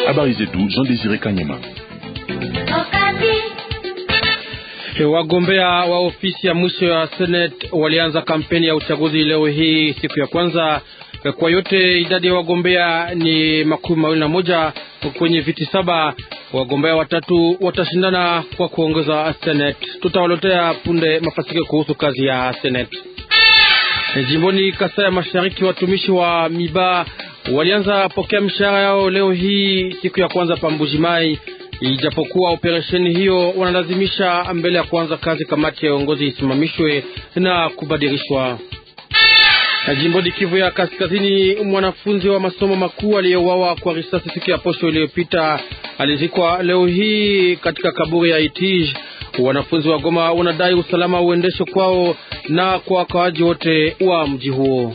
Habari zetu Jean Desire Kanyama. Wagombea wa ofisi ya mwisho ya Senate walianza kampeni ya uchaguzi leo hii siku ya kwanza. Kwa yote idadi ya wagombea ni makumi mawili na moja kwenye viti saba. Wagombea watatu watashindana kwa kuongoza Senate. Tutawaletea punde mafasikio kuhusu kazi ya Senate. Jimboni Kasai ya Mashariki, watumishi wa Miba walianza pokea mishahara yao leo hii siku ya kwanza pa Mbujimai, ijapokuwa operesheni hiyo wanalazimisha mbele ya kuanza kazi kamati ya uongozi isimamishwe na kubadilishwa. Jimboni Kivu ya Kaskazini, mwanafunzi wa masomo makuu aliyeuawa kwa risasi siku ya posho iliyopita alizikwa leo hii katika kaburi ya Itij. Wanafunzi wa Goma wanadai usalama uendeshe kwao na kwa wakaaji wote wa mji huo.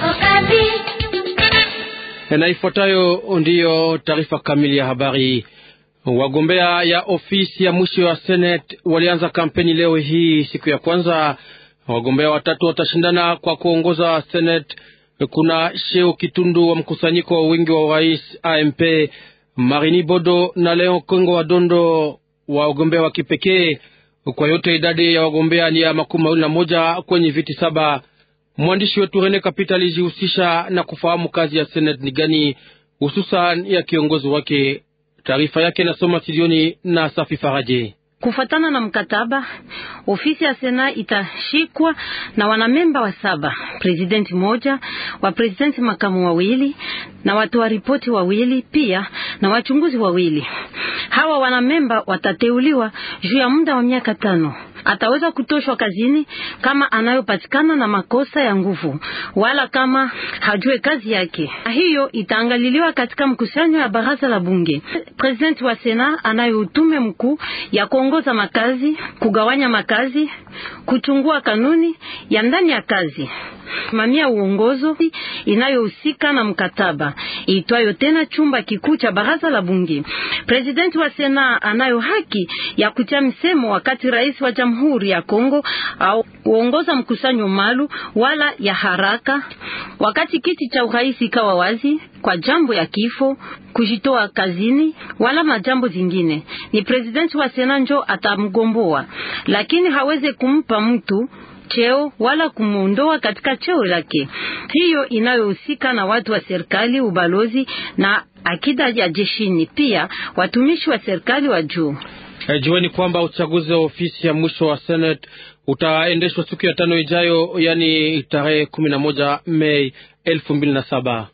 Na ifuatayo ndiyo taarifa kamili ya habari. Wagombea ya ofisi ya mwisho ya Senate walianza kampeni leo hii siku ya kwanza. Wagombea watatu watashindana kwa kuongoza Senate. Kuna Sheo Kitundu wa mkusanyiko wa wingi wa urais AMP, Marini Bodo na Leo Kongo wa Dondo wa wagombea wa kipekee. Kwa yote idadi ya wagombea ni ya makumi mawili na moja kwenye viti saba. Mwandishi wetu Rene Kapita alijihusisha na kufahamu kazi ya Senate ni gani, hususan ya kiongozi wake. Taarifa yake nasoma studioni na Safi Faraje. Kufatana na mkataba, ofisi ya Sena itashikwa na wanamemba wa saba, presidenti moja, wa presidenti makamu wawili na watoa ripoti wawili, pia na wachunguzi wawili. Hawa wanamemba watateuliwa juu ya muda wa miaka tano. Ataweza kutoshwa kazini kama anayopatikana na makosa ya nguvu wala kama hajue kazi yake. Hiyo itaangaliliwa katika mkusanyo ya baraza la bunge. Presidenti wa Sena anayo utume mkuu ya kuongoza makazi, kugawanya makazi, kuchungua kanuni ya ndani ya kazi, mamia uongozo inayohusika na mkataba itwayo tena chumba kikuu cha baraza la bunge. Presidenti wa Sena anayo haki ya kutia msemo wakati rais wa Jamhuri ya Kongo au uongoza mkusanyo malu wala ya haraka, wakati kiti cha urais ikawa wazi kwa jambo ya kifo, kujitoa kazini wala majambo zingine, ni presidenti wa Sena njo atamgomboa, lakini haweze kumpa mtu cheo wala kumuondoa katika cheo lake. Hiyo inayohusika na watu wa serikali, ubalozi na akida ya jeshini, pia watumishi wa serikali wa juu. Hey, jueni kwamba uchaguzi wa ofisi ya mwisho wa Senate utaendeshwa siku ya tano ijayo, yani tarehe kumi na moja Mei elfu mbili na saba.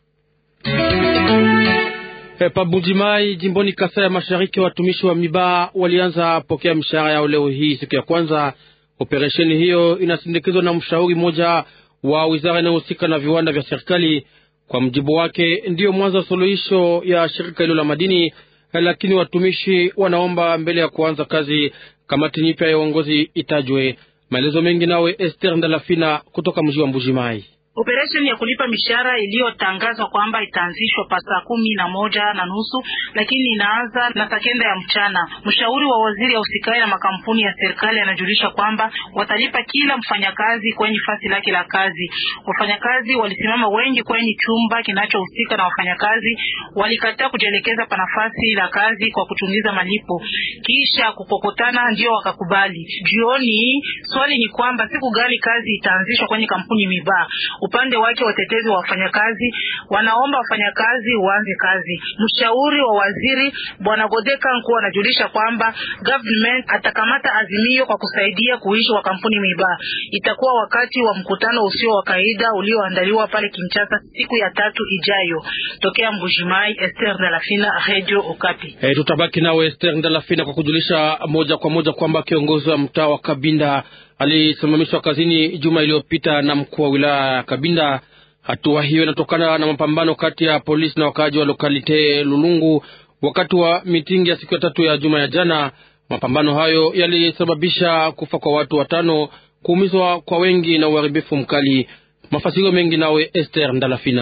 Hey, Pabujimai jimboni Kasai ya Mashariki, watumishi wa Miba walianza pokea mishahara yao leo hii siku ya kwanza. Operesheni hiyo inasindikizwa na mshauri mmoja wa wizara inayohusika na viwanda vya serikali. Kwa mjibu wake, ndiyo mwanzo wa suluhisho ya shirika hilo la madini, lakini watumishi wanaomba mbele ya kuanza kazi kamati nyipya ya uongozi itajwe. Maelezo mengi nawe Esther Ndalafina kutoka mji wa Mbujimai. Operesheni ya kulipa mishahara iliyotangazwa kwamba itaanzishwa pa saa kumi na moja na nusu lakini inaanza na saa kenda ya mchana. Mshauri wa waziri ya usikai na makampuni ya serikali anajulisha kwamba watalipa kila mfanyakazi kwenye fasi lake la kazi. Wafanyakazi walisimama wengi kwenye chumba kinachohusika na wafanyakazi, walikataa kujielekeza pa nafasi la kazi kwa kuchungiza malipo, kisha kukokotana ndio wakakubali. Jioni swali ni kwamba siku gani kazi itaanzishwa kwenye kampuni Miba. Upande wake watetezi wa wafanyakazi wanaomba wafanyakazi waanze kazi. Mshauri wa waziri bwana Godeka Nku anajulisha kwamba government atakamata azimio kwa kusaidia kuishi kwa kampuni Miba. Itakuwa wakati wa mkutano usio wa kawaida ulioandaliwa pale Kinshasa siku ya tatu ijayo. Tokea Mbujimai, Esther Ndalafina, Radio Okapi. Hey, tutabaki nawe Esther Ndalafina kwa kujulisha moja kwa moja kwamba kiongozi wa mtaa wa Kabinda alisimamishwa kazini juma iliyopita na mkuu wa wilaya ya Kabinda. Hatua hiyo inatokana na mapambano kati ya polisi na wakaaji wa lokalite Lulungu wakati wa mitingi ya siku ya tatu ya juma ya jana. Mapambano hayo yalisababisha kufa kwa watu watano, kuumizwa kwa wengi na uharibifu mkali. Mafasirio mengi nawe Esther Ndalafina.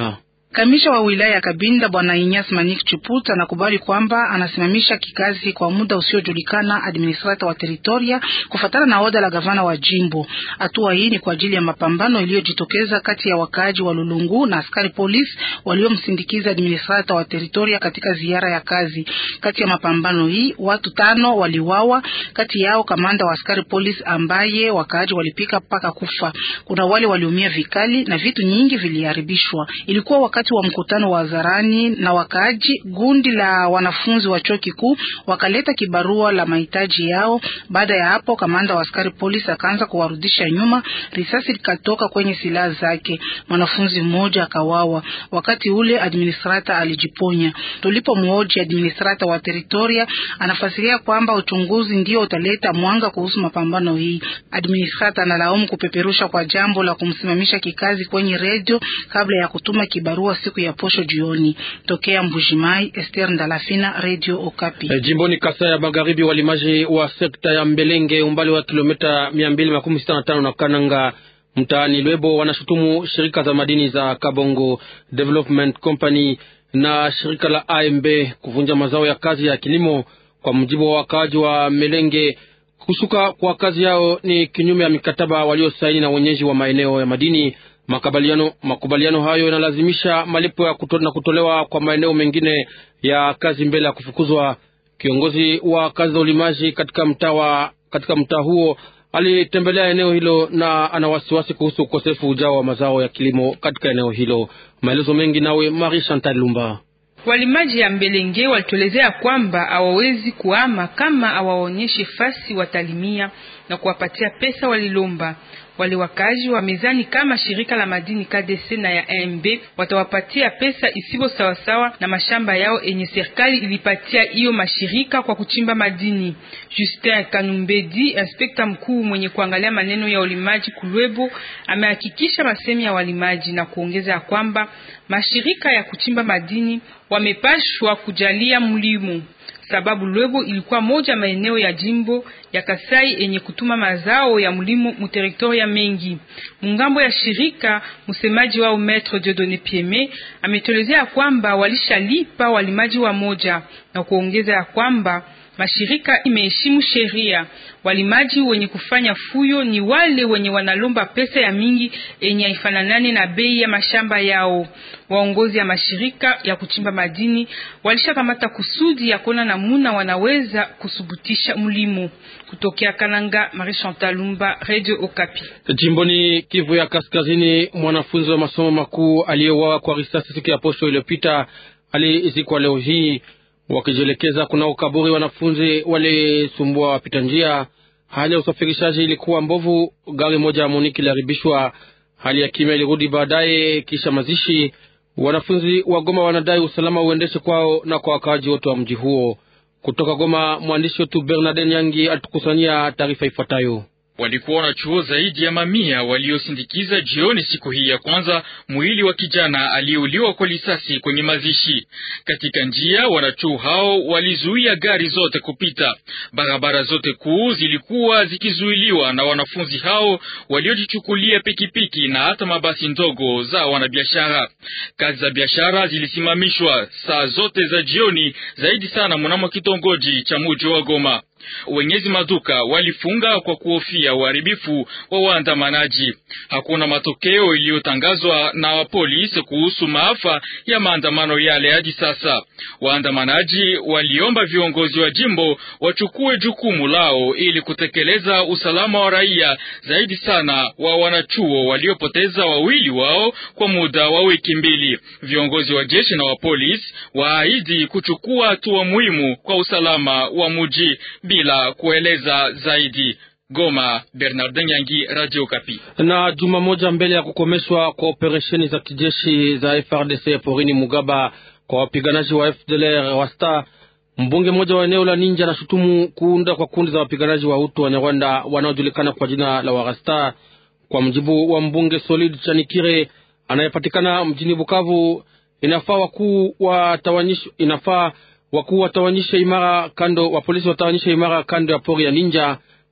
Kamisha wa wilaya ya Kabinda Bwana Inyas Manik Chuput anakubali kwamba anasimamisha kikazi kwa muda usiojulikana administrator wa teritoria kufatana na oda la gavana wa jimbo. Hatua hii ni kwa ajili ya mapambano iliyojitokeza kati ya wakaaji wa Lulungu na askari polisi waliomsindikiza administrator wa teritoria katika ziara ya kazi. Kati ya mapambano hii watu tano waliwawa, kati yao kamanda wa askari polisi ambaye wakaaji walipika mpaka kufa. Kuna wale waliumia vikali na vitu nyingi viliharibishwa. Ilikuwa wakati wa mkutano wa hadharani na wakaaji, gundi la wanafunzi wa chuo kikuu wakaleta kibarua la mahitaji yao. Baada ya hapo, kamanda wa askari polisi akaanza kuwarudisha nyuma, risasi likatoka kwenye silaha zake, mwanafunzi mmoja akawawa. Wakati ule administrator alijiponya. Tulipomhoji administrator wa teritoria, anafasiria kwamba uchunguzi ndio utaleta mwanga kuhusu mapambano hii. Administrator analaumu kupeperusha kwa jambo la kumsimamisha kikazi kwenye redio kabla ya kutuma kibarua siku ya posho jioni. Tokea Mbujimai, Esther Ndalafina, Radio Okapi. E, jimboni Kasai ya Magharibi, walimaji wa sekta ya Mbelenge umbali wa kilomita mia mbili makumi sita na tano na Kananga mtaani Lwebo wanashutumu shirika za madini za Kabongo Development Company na shirika la AMB kuvunja mazao ya kazi ya kilimo. Kwa mujibu wa wakaaji wa Melenge, kushuka kwa kazi yao ni kinyume ya mikataba waliosaini na wenyeji wa maeneo ya madini. Makubaliano, makubaliano hayo yanalazimisha malipo ya kuto, na kutolewa kwa maeneo mengine ya kazi mbele ya kufukuzwa. Kiongozi wa kazi za ulimaji katika mtaa katika mtaa huo alitembelea eneo hilo na ana wasiwasi kuhusu ukosefu ujao wa mazao ya kilimo katika eneo hilo. Maelezo mengi nawe Marie Chantal Lumba. Walimaji ya Mbelenge walituelezea kwamba hawawezi kuama kama hawaonyeshe fasi watalimia na kuwapatia pesa walilomba. Wale wakazi wa mezani kama shirika la madini KDC na ya AMB watawapatia pesa isibo sawasawa na mashamba yao enye serikali ilipatia hiyo mashirika kwa kuchimba madini. Justin Kanumbedi, inspekta mkuu mwenye kuangalia maneno ya ulimaji Kulwebo, amehakikisha masemi ya walimaji na kuongeza ya kwamba mashirika ya kuchimba madini wamepashwa kujalia mlimo sababu Lwebo ilikuwa moja maeneo ya jimbo ya Kasai yenye kutuma mazao ya mlimo muteritoria mengi. Mungambo ya shirika, msemaji wao Maître Dieudonné Pieme ametolezea kwamba walishalipa walimaji wa moja na kuongeza ya kwamba mashirika imeheshimu sheria. Walimaji wenye kufanya fuyo ni wale wenye wanalomba pesa ya mingi yenye haifananane na bei ya mashamba yao. Waongozi ya mashirika ya kuchimba madini walishakamata kusudi ya kuona namuna wanaweza kusubutisha mlimo. Kutokea Kananga, Marie Chantal Lumba, Radio Okapi. Jimboni Kivu ya Kaskazini, mwanafunzi wa masomo makuu aliyeuawa kwa risasi siku ya posho iliyopita alizikwa leo hii wakijielekeza kunao kaburi. Wanafunzi walisumbua wapita njia. Hali ya usafirishaji ilikuwa mbovu, gari moja ya Moniki iliharibishwa. Hali ya kimya ilirudi baadaye kisha mazishi. Wanafunzi wa Goma wanadai usalama uendeshe kwao na kwa wakaaji wote wa mji huo. Kutoka Goma, mwandishi wetu Bernarden Nyangi alitukusanyia taarifa ifuatayo. Walikuwa na chuo zaidi ya mamia waliosindikiza jioni siku hii ya kwanza mwili wa kijana aliyeuliwa kwa lisasi kwenye mazishi. Katika njia, wanachuo hao walizuia gari zote kupita. Barabara zote kuu zilikuwa zikizuiliwa na wanafunzi hao waliojichukulia pikipiki na hata mabasi ndogo za wanabiashara. Kazi za biashara zilisimamishwa saa zote za jioni, zaidi sana mnamo kitongoji cha muji wa Goma. Wenyezi maduka walifunga kwa kuhofia uharibifu wa waandamanaji. Hakuna matokeo iliyotangazwa na polisi kuhusu maafa ya maandamano yale hadi sasa. Waandamanaji waliomba viongozi wa jimbo wachukue jukumu lao ili kutekeleza usalama wa raia, zaidi sana wa wanachuo waliopoteza wawili wao kwa muda wa wiki mbili. Viongozi wa jeshi na wa polisi waahidi kuchukua hatua muhimu kwa usalama wa muji bila kueleza zaidi. Goma, Bernardin Yangi, Radio Kapi. Na juma moja mbele ya kukomeshwa kwa operesheni za kijeshi za FRDC porini Mugaba kwa wapiganaji wa FDLR wasta, mbunge mmoja wa eneo la Ninja anashutumu kuunda kwa kundi za wapiganaji wa Hutu wa Nyarwanda wanaojulikana kwa jina la Warasta. Kwa mjibu wa mbunge Solid Chanikire anayepatikana mjini Bukavu, inafaa wakuu watawanyishwe, inafaa wakuu watawanyishe imara kando wa polisi watawanyishe imara kando ya pori ya Ninja.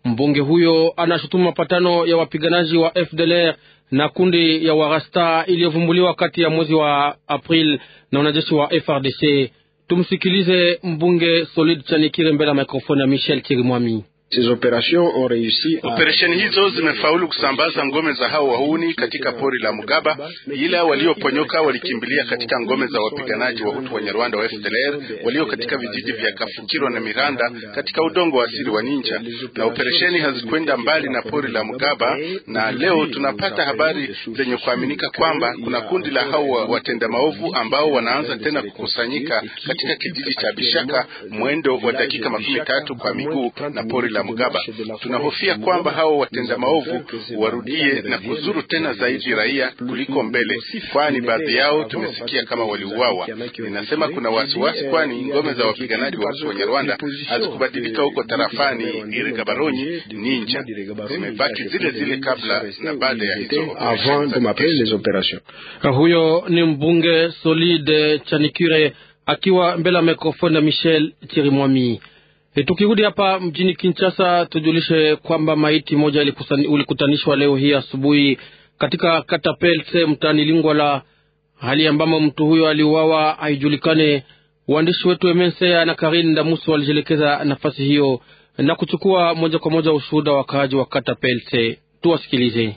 Mbunge huyo anashutumu mapatano ya wapiganaji wa FDLR na kundi ya Warasta iliyovumbuliwa kati ya mwezi wa April na wanajeshi wa FRDC. Tumsikilize mbunge Solid Chanikire mbele ya mikrofoni ya Michel Kirimwami. Operesheni hizo zimefaulu kusambaza ngome za hao wahuni katika pori la Mugaba, ila walioponyoka walikimbilia katika ngome za wapiganaji wa Hutu wa Nyarwanda wa FDLR walio katika vijiji vya Kafukiro na Miranda katika udongo wa asili wa Ninja, na operesheni hazikwenda mbali na pori la Mugaba. Na leo tunapata habari zenye kuaminika kwamba kuna kundi la hao watenda maovu ambao wanaanza tena kukusanyika katika kijiji cha Bishaka mwendo wa dakika makumi tatu kwa miguu na pori la Mugaba. Tunahofia kwamba hao watenda maovu warudie na kuzuru tena zaidi raia kuliko mbele, kwani baadhi yao tumesikia kama waliuawa. Ninasema kuna wasiwasi, kwani ngome za wapiganaji wa Wanyarwanda hazikubadilika huko tarafani Iregabaronyi Ninja, zimebaki zile zile kabla na baada ya hizo huyo ni mbunge Solide Chanikire akiwa mbele ya mikrofoni ya Michel Chirimwami. E, tukirudi hapa mjini Kinshasa tujulishe kwamba maiti moja ilikutanishwa leo hii asubuhi katika kata Pelse mtaani Lingwala, hali ambamo mtu huyo aliuawa haijulikane. Waandishi wetu Emensea na Karin Damuso walijielekeza nafasi hiyo na kuchukua moja kwa moja ushuhuda wa wakaaji wa kata Pelse. Tuwasikilize.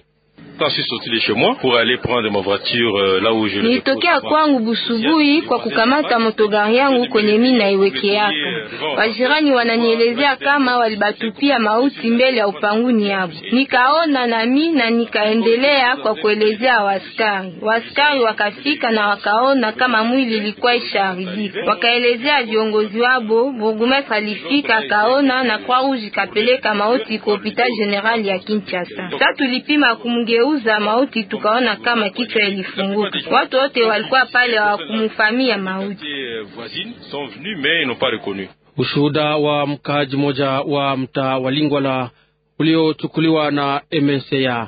Nilitokea kwangu busubuhi kwa kukamata motogari yangu kwenye mimi naiwekeaka. Wajirani wananielezea kama walibatupia mauti mbele ya upanguni yabo. Nikaona nami na nikaendelea kwa kuelezea waskari. Waskari wakafika na wakaona kama mwili ilikuwa ishaharibika. Wakaelezea viongozi wabo, burgomestre alifika akaona na kwa rouge kapeleka mauti kwa hopital general ya Kinshasa. Sasa tulipima kumgeuza mauti tukaona kama kichwa ilifunguka. Watu wote walikuwa pale hawakumfamia mauti. Ushuhuda wa mkaaji moja wa mtaa wa Lingwala uliochukuliwa na MNCA.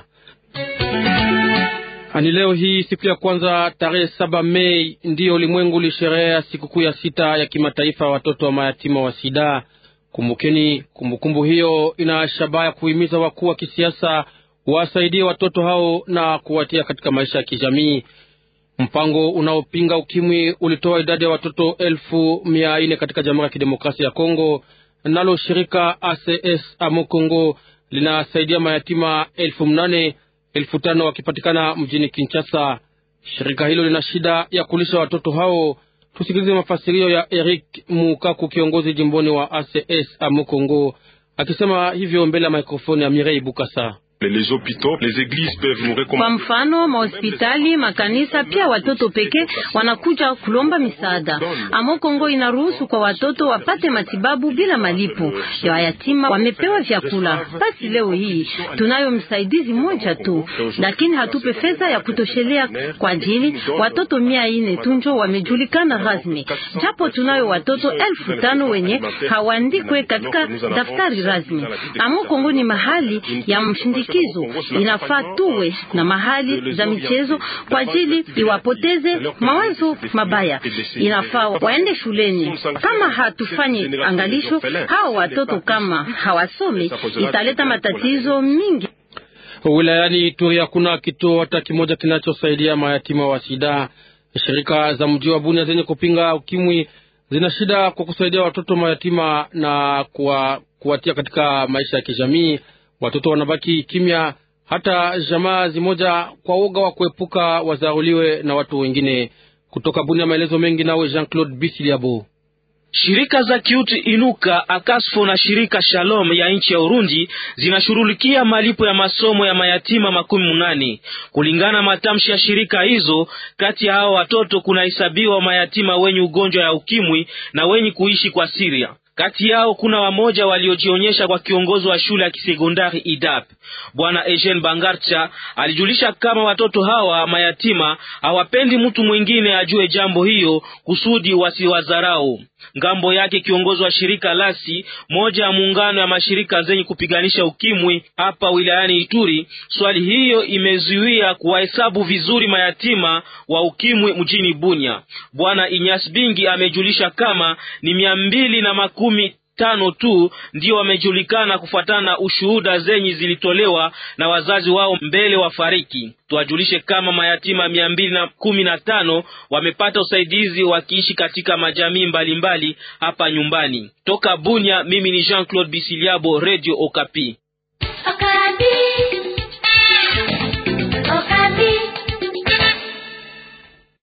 Ani leo hii siku ya kwanza tarehe saba Mei ndiyo ulimwengu ulisherehea sikukuu ya sita ya kimataifa ya watoto wa mayatima wa sida. Kumbukeni, kumbukumbu hiyo ina shabaha ya kuhimiza wakuu wa kisiasa wasaidie watoto hao na kuwatia katika maisha ya kijamii. Mpango unaopinga ukimwi ulitoa idadi ya watoto elfu mia nne katika Jamhuri ya Kidemokrasia ya Kongo. Nalo shirika ACS Amo Kongo linasaidia mayatima elfu mnane elfu tano wakipatikana mjini Kinshasa. Shirika hilo lina shida ya kulisha watoto hao. Tusikilize mafasirio ya Eric Mukaku, kiongozi jimboni wa ACS Amo Kongo, akisema hivyo mbele ya mikrofoni ya Mirei Bukasa. Kwa mfano mahospitali, makanisa, pia watoto pekee wanakuja kulomba misaada. Amo Kongo inaruhusu kwa watoto wapate matibabu bila malipo. Ya yatima wamepewa vyakula. Basi leo hii tunayo msaidizi mmoja tu, lakini hatupe fedha ya kutoshelea kwa ajili watoto mia ine tunjo wamejulikana rasmi, japo tunayo watoto elfu tano wenye hawaandikwe katika daftari rasmi. Amo Kongo ni mahali ya mshindi kizo inafaa tuwe na mahali za michezo kwa ajili iwapoteze mawazo mabaya. Inafaa waende shuleni. Kama hatufanyi angalisho, hao watoto kama hawasome, italeta matatizo mingi. Wilayani Ituri hakuna kituo hata kimoja kinachosaidia mayatima wa sida. Shirika za mji wa Bunia zenye kupinga ukimwi zina shida kwa kusaidia watoto mayatima na kuwa, kuwatia katika maisha ya kijamii. Watoto wanabaki kimya, hata jamaa zimoja kwa uga wa kuepuka wazaruliwe na watu wengine. Kutoka Bunia, maelezo mengi nawe Jean Claude Bisiliabo. Shirika za kiutu Inuka, Akasfo na shirika Shalom ya nchi ya Urundi zinashughulikia malipo ya masomo ya mayatima makumi munane. Kulingana matamshi ya shirika hizo, kati ya hao watoto kunahesabiwa mayatima wenye ugonjwa ya ukimwi na wenye kuishi kwa Siria. Kati yao kuna wamoja waliojionyesha kwa kiongozi wa shule ya kisekondari IDAP. Bwana Eugene Bangarcha alijulisha kama watoto hawa mayatima hawapendi mtu mwingine ajue jambo hiyo kusudi wasiwadharau. Ngambo yake kiongozi wa shirika Lasi, moja ya muungano ya mashirika zenye kupiganisha ukimwi hapa wilayani Ituri, swali hiyo imezuia kuwahesabu vizuri mayatima wa ukimwi mjini Bunya. Bwana Inyas Bingi amejulisha kama ni mia mbili na makumi tano tu ndio wamejulikana kufuatana na ushuhuda zenye zilitolewa na wazazi wao mbele wafariki. Tuwajulishe kama mayatima mia mbili na kumi na tano wamepata usaidizi wakiishi katika majamii mbalimbali mbali hapa nyumbani. Toka Bunya, mimi ni Jean Claude Bisiliabo, Radio Okapi.